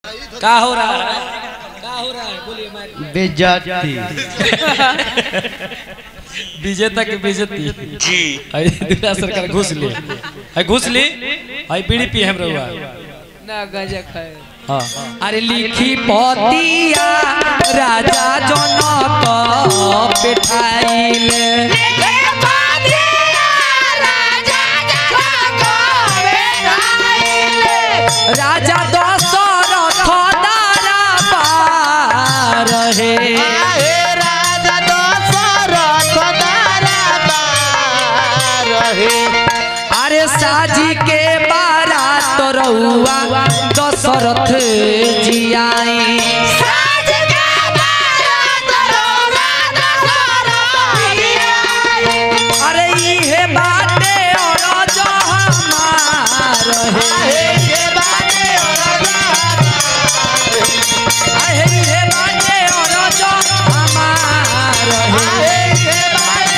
का हो रहा है का हो रहा है बोलिए मारिए बेजाती विजेता के बेइज्जती जी आई दूसरा सरकार घुस ली आई घुस ली आई बीड़ी पी हम रहुआ ना गजा खाए हाँ अरे लिखी पतिया राजा जनक बैठाइले राजा दशरथ दारा पार रहे अरे साजी के बारात रउआ दशरथ जी आई अरे इहे बाटे और जो हमार है अरे इहे बाटे और जो हमार है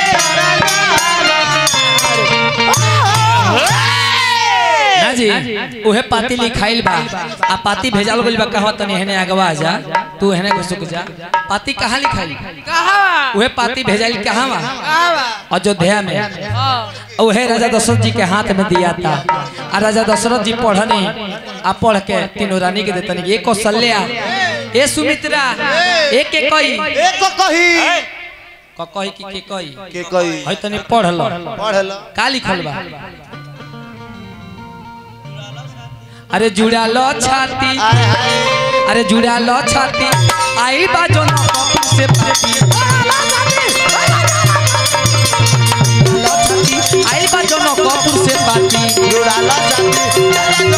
ना जी उहे पाती लिखाइल बा आ पाती भेजाल गइल बा कहवा तनी हेने आगवा जा तू हेने को सुक जा पाती कहाँ लिखाइल कहाँ उहे पाती भेजाइल कहाँ बा कहाँ अयोध्या में हाँ उहे राजा दशरथ जी के हाथ में दिया था आ राजा दशरथ जी पढ़ने आ पढ़ के तीनों रानी के देतनी एक कौशल्या ए सुमित्रा एक के कई एक कही क कही की के कई के कही है तनी पढ़ लो पढ़ लो का लिखल बा अरे जुड़ा लो छाती आय हाय अरे जुड़ा लो छाती आई बा जो ना कपूर से पाती लो छाती आई बा जो ना कपूर से पाती जुड़ाला चांदी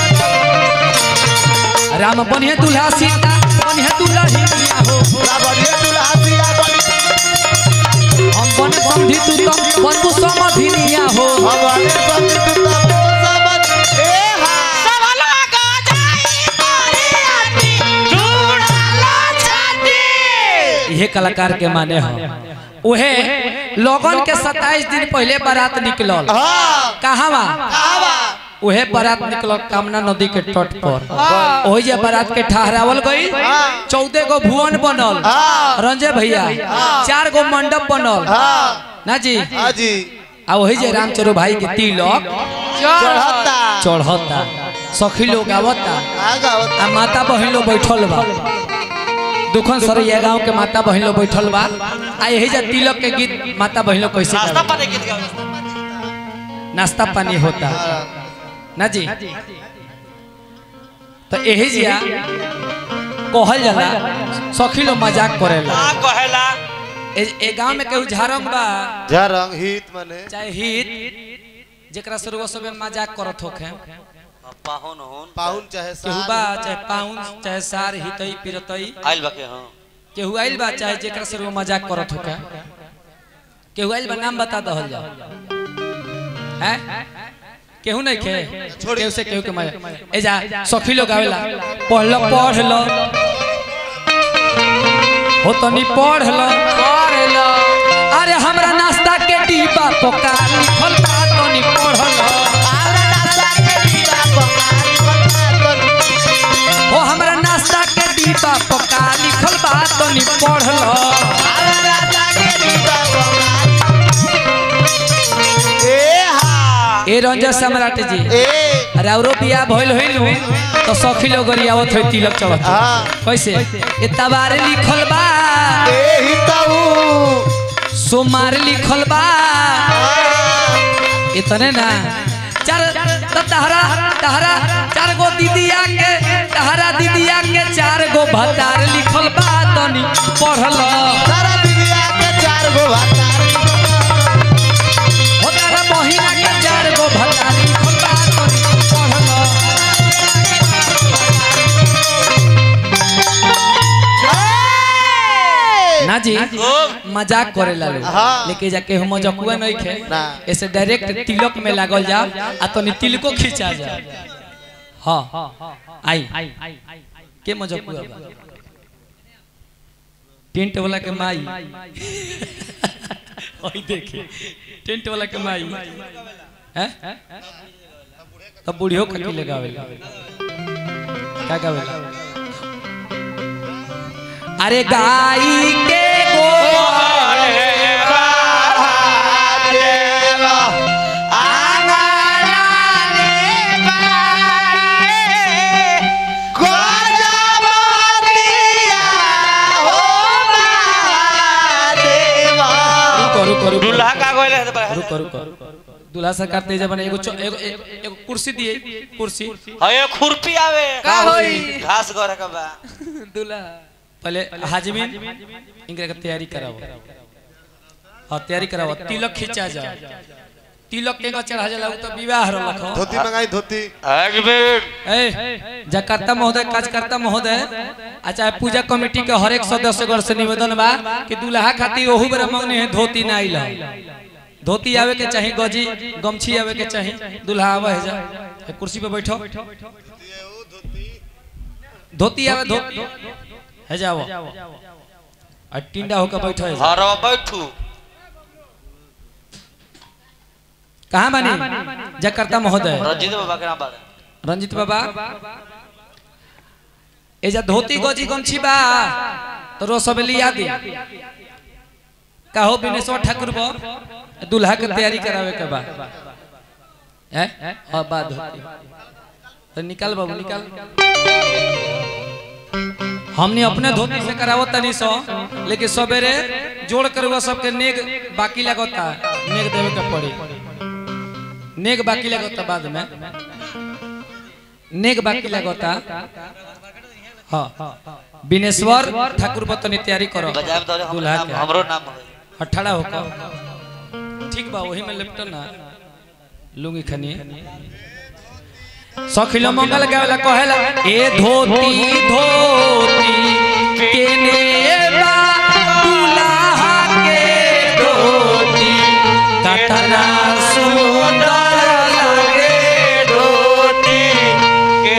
राम बनिए दुल्हा सीता बनिए दुल्हा हिंदिया हो बढ़िया दुल्हा सिया बड़ी हम बने समझी तू तो बंधु समधिनिया हो हमारे संग तू तब समझ ए हा ये कलाकार के माने हो उहे लोगन के 27 दिन पहले बारात निकलल हां कहवा आवा उहे बारात निकलल कामना नदी के तट पर ओही जे बारात के ठहरावल गई चौदह गो भुवन बनल हां रंजे भैया चार गो मंडप बनल हां ना जी हाजी आ वही जे रामचरो भाई के तिलक चढ़ता चढ़ता सखी लोग आवता आगा आ माता बहन लोग बैठल बा दुखन सरैया गांव के माता बहन लोग बैठल बा आ यही जे तिलक के गीत माता बहन लोग कैसे गावे? नाश्ता पानी होता ना जी तो यही जिया कहल जाला सखी लोग मजाक करेला का कहेला ए, ए गांव में केहू झारंग बा झरंग हित मने चाहे हित जेकरा से रोग सब मजाक करत होखे पाहुन होन पाहुन चाहे केहू सार बा चाहे पाउन चाहे सार हितई पिरतई आइल बके हां केहू आइल बा चाहे जेकरा से रोग मजाक करत होखे केहू आइल बा नाम बता दहल जा हैं केहू नहीं खे केहू से केहू के मजाक ए जा सखी लोग आवेला पढ़ लो पढ़ लो हो तनी पढ़ लो पढ़ लो अरे हमरा नाश्ता के डिब्बा पोका लिखल बा तनी पढ़ लो ओ हमरा नाश्ता के डिब्बा पोका लिखल बा तनी पढ़ लो ए हा ए रंजन सम्राट जी ए अरे औरो बियाह भइल होइल तो सखी लोग गरियावत होई तिलक चढ़त हां कैसे ए तबारे लिखल बा ए हितऊ सोमार लिखल बा इतने ना चार त तहरा तहरा चार गो दीदिया के तहरा दीदिया के चार गो भतार लिखल बा तनी पढ़ल सारा दुनिया के चार गो भतार हो तारा बहिना के चार गो भतार लिखल बा तनी पढ़ल ना जी मजाक करे ला लोग हाँ। लेके जाके हम मजकुआ नहीं खे ना। ऐसे डायरेक्ट तिलक में लागल जाओ आ तनी तिलको खींचा जा हाँ आई के मजकुआ बा टेंट वाला के माई ओई देखे टेंट वाला के माई हैं तब बूढ़ियो का की लगावे का गावे अरे गाई के गोबर रुको रुको रुको दूल्हा का गोले है तो रुको रुको दूल्हा सरकार तेज बने एगो चौ- एगो एगो एगो कुर्सी दिए कुर्सी हये खुरपी आवे का होई घास गोरे का बा दूल्हा पहले हाजमीन इनके के तैयारी कराओ हाँ तैयारी कराओ तिलक खींचा जा तिलक के का चढ़ा जाला उ तो विवाह रलख धोती मंगाई धोती एक मिनट ए जकार्ता महोदय कार्यकर्ता महोदय आ चाहे पूजा कमेटी के हर एक सदस्य गण से निवेदन बा कि दूल्हा खातिर ओहू बेरा मंगने है धोती ना आइल धोती आवे के चाही गजी गमछी आवे के चाही दूल्हा आवे है जा ए, कुर्सी पे बैठो धोती आवे धोती है जाओ आ टिंडा होकर बैठो है जा। हर बैठू कहाँ बानी जकार्ता महोदय रंजीत बाबा के नाम बारे रंजित बाबा एजा धोती गजी गमछी बा तो रो सब लिया दी कहो बिनेश्वर ठाकुर बो दूल्हा के तैयारी करावे के बा हैं हां बा धोती तो निकाल बाबू निकाल हमने अपने धोती से करावो तनी सो लेकिन सवेरे जोड़ कर वो सबके नेग बाकी लगता नेग देवे के पड़ी नेग बाकी लगता बाद में नेग बाकी लगता हाँ बिनेश्वर ठाकुर बतनी तैयारी करो बजाय में तो दूल्हा नाम के हमरो नाम है अठारह होकर ठीक बा वही में लिपटन ना लुंगी खनी सखिलो मंगल गावेला कहेला ए धोती धोती केने बा दूल्हा के धोती कतना सुंदर लागे धोती के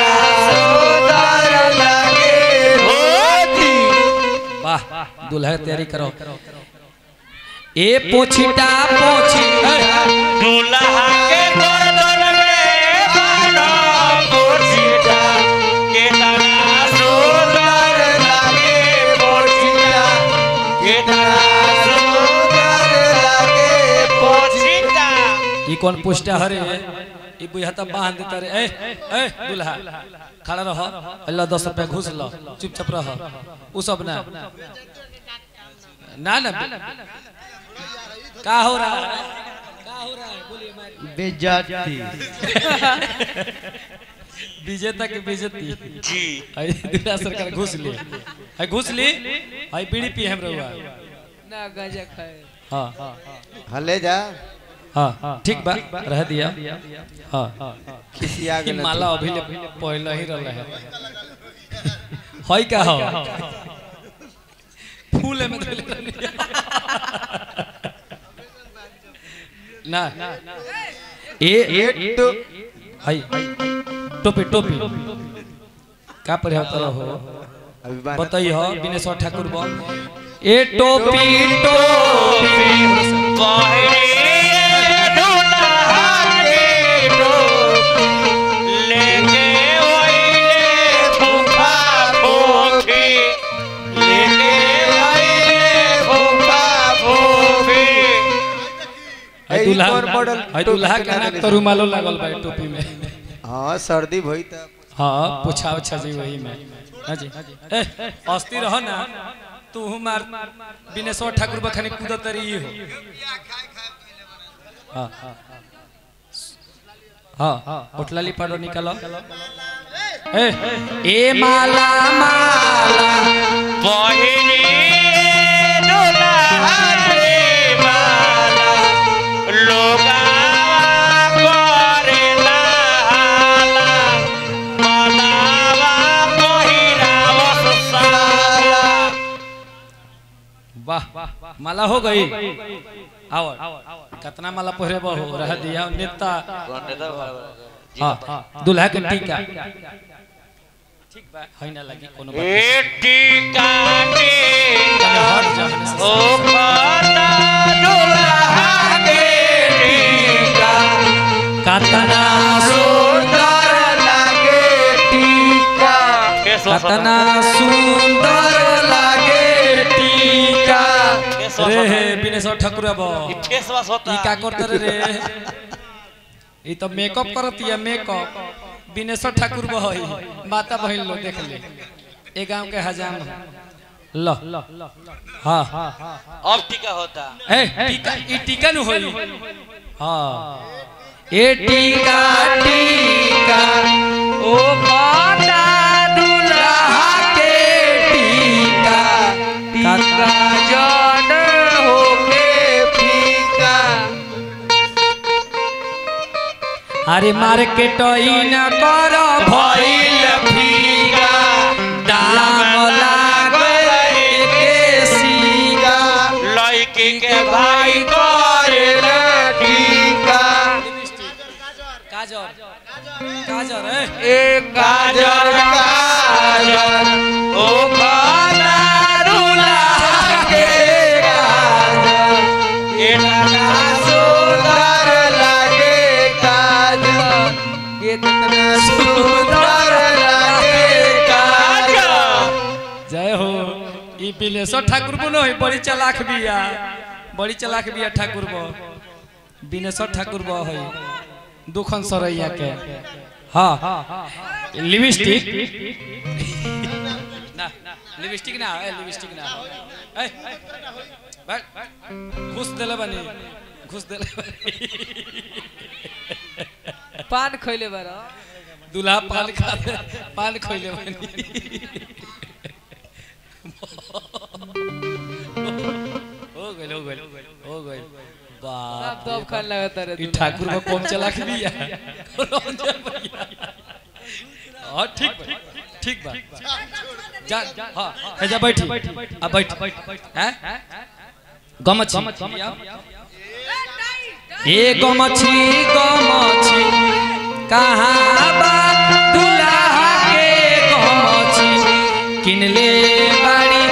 वाह दूल्हा के तैयारी करो ए पोछिटा पोछी दूल्हा के गर्दन में बांधो पोछिटा के तना सुंदर लागे पोछिटा के तना सुंदर लागे पोछिटा ई कौन पुष्टा हरे ई बुझा त बांध देता रे ए ए दूल्हा खड़ा रह अल्लाह दस रुपया घुस लो चुपचाप रह उ सब ना ना ना का हो रहा है का हो रहा है बोलिए मारी बेजाती विजेता के बेइज्जती जी आई दूल्हा सरकार घुस ली आई घुस ली आई बीड़ी पी हम रहुआ ना गजा खाए हां हले जा हां ठीक बा रह दिया हां खिसिया ई गेल माला अभी ले पहले ही रहले है होई का हो फूल में धइले रहली। ना ए ए तो हाय टोपी टोपी का पर होता हो अभी बाना बताइए हो बिनेश्वर ठाकुर बो ए टोपी टोपी पहले दूल्हा के टोपी लेके ओइले फूफा फूफी लेके ओइले फूफा फूफी हाय ए, ई दूल्हा कौन मॉडल हाय टोपी दूल्हा के के नाम नाक देले तो छै? रुमालो लागल बा टोपी में हाँ सर्दी भई त हाँ पूछा उछा जी वही में हाँ जी ए अस्ती रह ना तू मार बिनेश्वर ठाकुर बखनी कूदत रही हो हाँ हाँ होटलाली पाडो निकालो ए ए माला माला पहिली दूल्हा रे माला लोगा करेला हाला मलावा पहिरावस साला वाह माला हो गई आओ कितना माला पहरे बहु रह दिया नेता हाँ दूल्हा के टीका ठीक बा है ना लगी कोनो बात नहीं। एटी काटे तने हट जा ओ खाता दूल्हा के टीका कतना सुंदर लागे टीका के सुंदर कतना सुंदर लागे टीका रे हे बिनेश्वर ठाकुर अब फेस वॉश होता ई का करत रे ई तो मेकअप करत या मेकअप बिनेश्वर ठाकुर बहई माता बहन लो देख ले ए गांव के हजाम ल हां अब टीका होता ए टीका ई टीका नु होई हां ए टीका टीका ओ माता दुल्हा के टीका टीका जान होके फीका अरे मार्केट न कर भइल फीका दाम लागे के सीगा लड़की के भाई करे टीका काजर काजर ए एक काजल काजल ओ खाना दुल्हा के काजल इतना सुंदर लागे काजल कितना सुंदर लागे काजल जय हो ई बिलेश्वर ठाकुर बो नहीं बड़ी चलाक बिया बड़ी चलाक बिया ठाकुर बो बिनेश्वर ठाकुर बो है दुखन सरैया के हाँ लिपस्टिक ना लिपस्टिक ना ए लिपस्टिक ना ए बैठ घुस देले बनी घुस देले बनी पान खइले बारा दूल्हा पान खा पान खोइले बनी हो गइल हो गइल हो गइल सब बाप दब खान लगता रे ई ठाकुर को कौन चला के दिया रंजन भैया हां ठीक बा ठीक बा जा हां है जा बैठी आ बैठ हैं गमछी ए गमछी गमछी कहाँ बा दुल्हा के गमछी किनले बाड़ी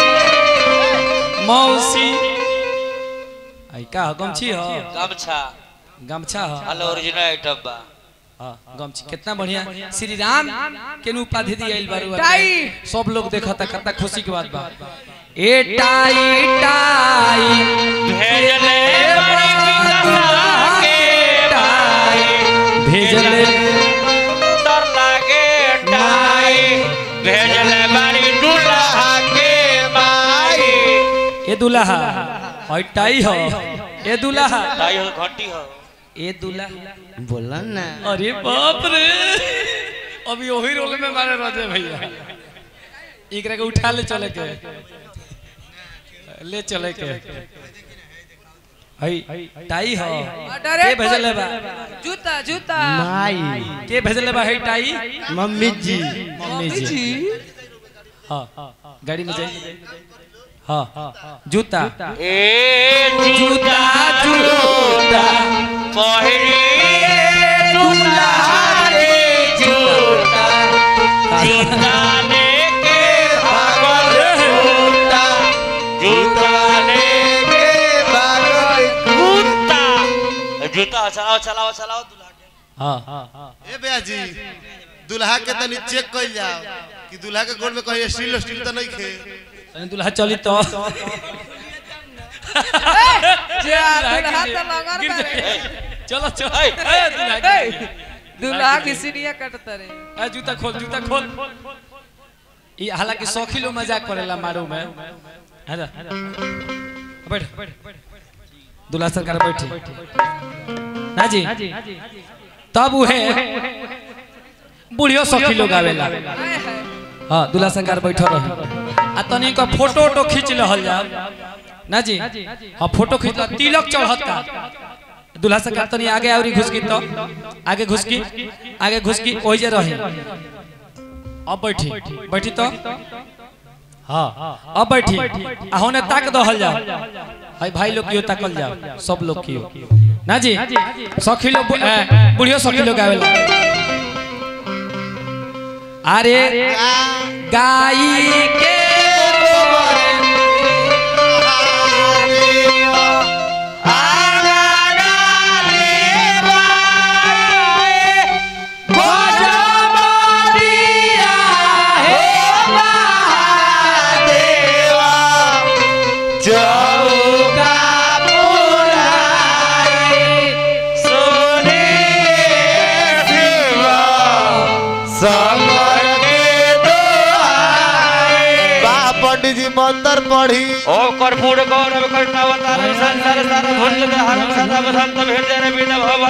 मौसी आई का हो, गमछी हो गमछा गमछा हो हेलो ओरिजिनल आइटम बा हाँ, गमछी कितना बढ़िया श्री राम के नु उपाधि दिया बारू टाई। सब लोग देखा था कितना खुशी की बात बा ए टाई टाई भेजले बड़ी दुल्हा के भाई भेजले सुंदर लागे टाई भेजले बड़ी दुल्हा के भाई ए दुल्हा और टाई हो ए दुल्हा टाई हो घंटी हो ए दुल्हा बोला ना अरे बाप रे अभी वही रोल में मारे राजे भैया एकरा के उठा ले चले के ले चले के हई टाई हो के भेजले बा जूता जूता माई के भेजले बा हई टाई मम्मी जी मम्मी जी हां गाड़ी में जाई हां जूता ए जूता जूता पहिरी दुल्हा रे जूता जूता लेके भागल जूता जूता लेके भागल जूता जूता चलाओ चलाओ चलाओ दुल्हा के हां ए भैया जी दूल्हा के तनी चेक कइल जाओ कि दूल्हा के गोड़ में कहीं स्टील स्टील तो नहीं खे तनी दुल्हा चली तो जे दुल्हा तो लगन गिर बारे जाए। चलो चलो ए, ए, दुल्हा गिर ए, जाए। दुल्हा की सीढ़ियां कटता रे ए, जूता खोल जूता खोल ये हालांकि सौखी लोग मजाक करेला मारू में है ना बैठ दूल्हा सरकार बैठी ना जी तब उहे बुढ़ियो सौखी लोग आवेला हाय हाय हाँ दूल्हा सरकार बैठल रहे आ तनी का फोटो वोटो खींच लहल जा ना जी हाँ फोटो खींच ला तिलक चढ़ता दूल्हा सरकार तनी आगे आवरी घुसकी तो आगे घुसकी आगे घुसकी ओइ जे रहे अब बैठी बैठी तो हाँ अब बैठी आ होने ताक दहल जा भाई भाई लोग कियो ताकल जा सब लोग कियो ना जी सखी लोग बु- ए, बुढ़ियो सखी लोग आवेला अरे गाई के गोबर पंडित जी मंत्र पढ़ी ओ कर्पूर गौरव कर्तावतार संसार सार भुज हर सदा बसंत हृदय बिन भव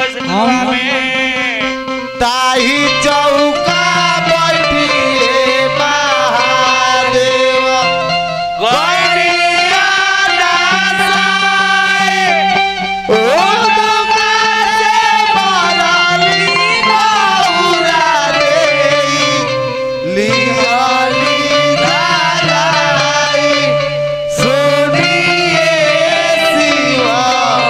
में ताही चौका बैठिए महादेव गौरिया दासाए ओ गंगा से मरली गौरा देई, लिहली धाराई, सुनिए शिवा,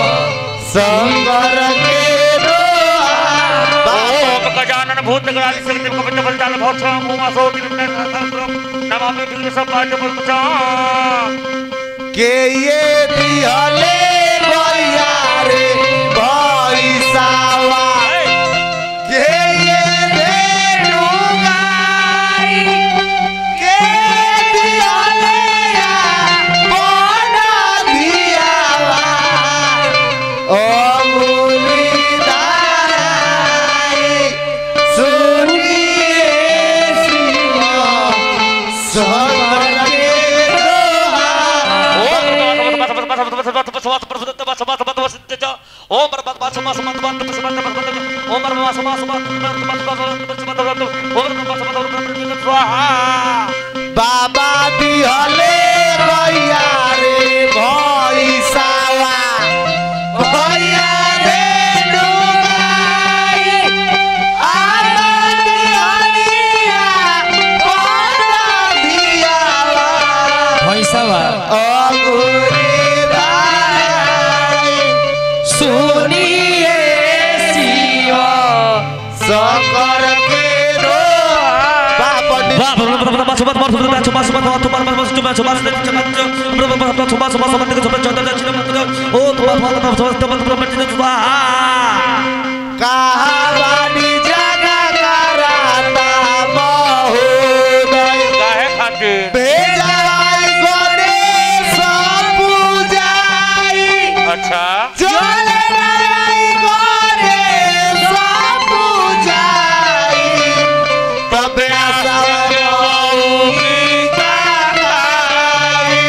शंकर के दोहा। ओम गजानन भूत गणाधि सकति कपित बलजाल भौक्षाम उमा सोति नमामि विघ्न संपाट पुष्पचाम के ये दिहले भैया रे भैसावा के ये धेनु गाई के दिहले बना दियावा ओ मुरलीधराई सुनिए शिवा शंकर के दोहा बाबा दिहले भैया रे भैसावा भैया रे डुबाई आमा दिहलिया बना दियावा भैंसवा अगुरी दाई सुनिए शिवा शंकर के दोहा पंडित कहावानी जगह कराता महोदय भेजाई गणेश पूजाई अच्छा चले नाराई गणेश पूजाई तबे सवरौनी गाई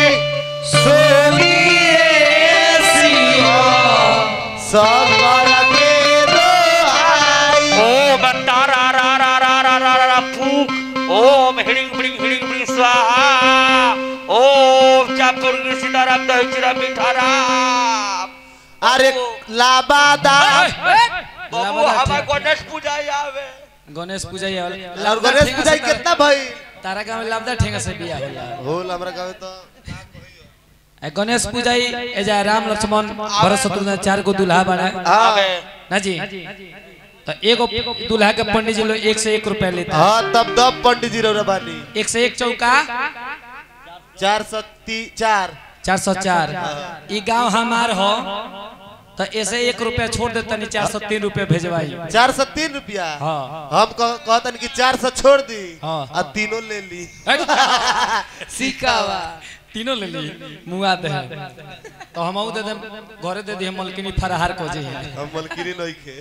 सुनिए शिवा शंकर के दोहाई ओम तारा रा रा रा रा रा रा रा फूक ओम हिडिंग बिडिंग हिडिंग बिडिंग स्वाहा ओम चापुर सीताराम दही चिरा मिठाराम अरे लाबादा बाबू हमार गणेश पूजा आवे गणेश पूजा ये वाला और गणेश पूजा कितना भाई तारा गांव में लाभदा ठेंगा से बिया होला होल हमरा गावे तो ए गणेश पूजा ही ए जा राम लक्ष्मण भरत शत्रुघ्न चार गो दूल्हा बड़ा आवे ना जी तो एगो दूल्हा के पंडित जी लोग एक से एक रुपया लेता है हाँ तब तब पंडित जी रौरा बानी एक से एक चौका चार सौ ती चार चार सौ चार ई गांव हमार हो तो ऐसे एक रुपया छोड़ देता नहीं चार सौ तीन रुपया भेजवाई चार सौ तीन रुपया हाँ हम कह- कहतन कि चार सौ छोड़ दी हाँ, आ तीनों ले ली सिकावा तीनों ले ली मुआ दे तो हम दे दे घरे दे दी हम मलकिनी फराहार को जी हम मलकिनी नहीं खे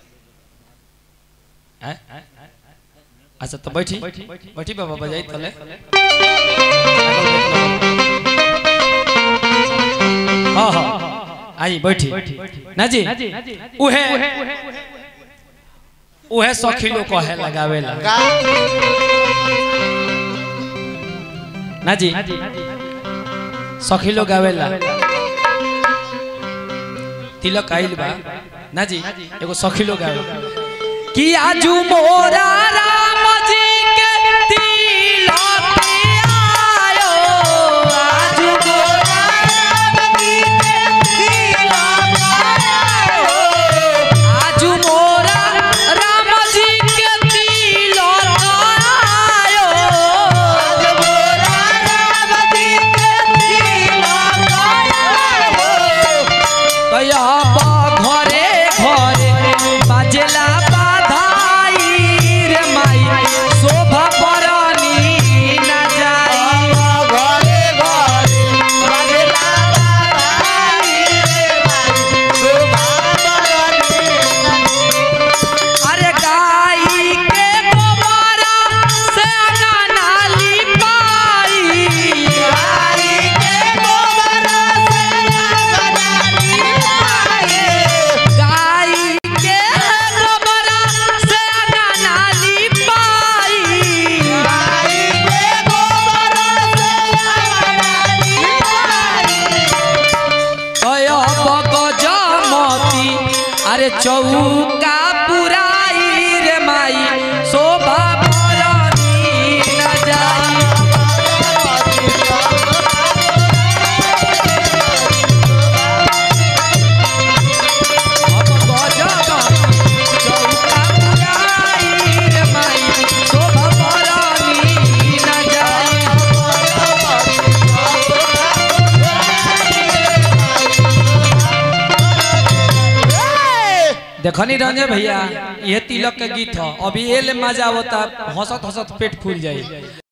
हैं? अच्छा तो बैठी बैठी बाबा बजाई तले हाँ हाँ आई बैठी ना जी उहे उहे सखी लोग कहे लगावेला का ना जी सखी लोग गावेला तिलक आइल बा ना जी एगो सखी लोग गावे कि आजू मोरा राम जी के तिलक आयो आजू मोरा राम जी के तिलक आयो आजू मोरा राम जी के तिलक आयो आजू मोरा राम जी के तिलक आयो कया बा घरे घरे बाजेला बाधाई रे माई चौका पुराई रे माई शोभा भरनी न जाई अब गजब चौका पुराई रे माई शोभा भरनी न जाई देखनी रंजे भैया ये तिलक के गीत ह अभी एले मजा होता हंसत हंसत पेट फूल जाई